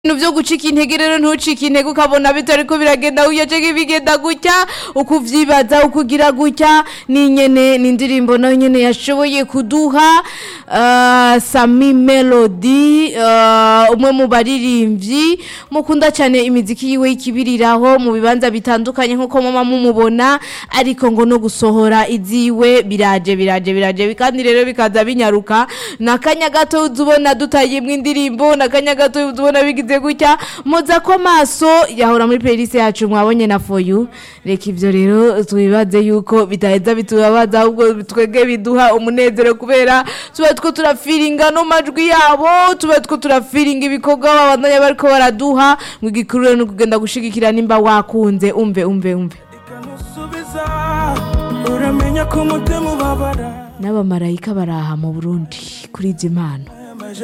ibintu vyo gucika intege rero ntucike intege ukabona bitariko biragenda gutya canke bigenda gutya ukuvyibaza ukugira gutya ni nyene ni indirimbo nayo nyene yashoboye kuduha uh, Sami Melody uh, umwe mu baririmvyi mukunda cyane imiziki yiwe y'ikibiriraho mu bibanza bitandukanye nkuko mama mumubona ariko ngo no gusohora iziwe biraje biraje biraje kandi rero bikaza binyaruka nakanya gato uzubona dutayemwe indirimbo nakanya gato uzubona bigize gutya muza ko maso yahora muri playlist yacu mwabonye na for you reka ivyo rero tubibaze yuko bitaheza bitubabaza ahubwo twege biduha umunezero kubera tuba two turafiringa no majwi yabo tuba two turafiringa ibikorwa babandanya bariko baraduha ngo igikuru rero ni ukugenda gushigikira nimba wakunze umve umve umve ikamusubiza uramenya ko umutima ubabara n'abamarayika baraha mu burundi kuri izi mpano